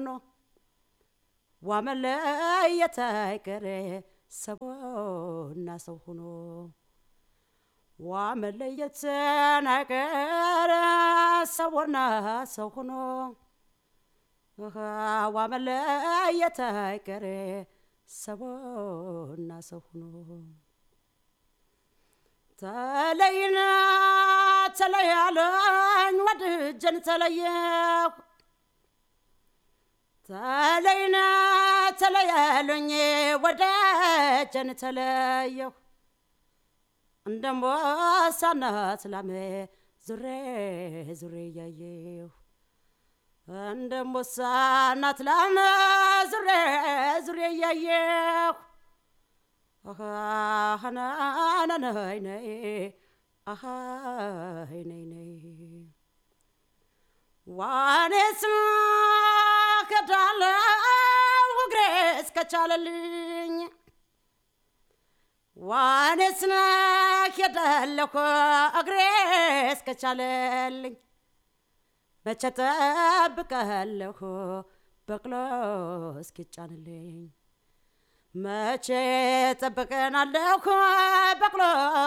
ሆኖ ዋመለየት አይቀሬ ሰውና ሰው ሆኖ ዋመለየት አይቀሬ ሰውና ሰው ሆኖ ዋመለየት አይቀሬ ሰውና ሰው ሆኖ ተለይና ተለያለኝ ወድጀን ተለየሁ ተለይና ተለያሉኝ ወደጀን ተለየሁ እንደ አንበሳነት ላሜ ዙሬ ዙሬ እያየሁ እንደ አንበሳነት ላሜ ዙሬ ዙሬ እያየሁ ነይ ነይ አሃይ ነይ ነይ ዋኔስ ከዳለው እግሬ እስከቻለልኝ ዋኔስ ሄዳለሁ እግሬ እስከቻለልኝ መቼ ጠብቀለሁ በቅሎ እስኪጫንልኝ መቼ ጠብቀናለሁ በቅሎ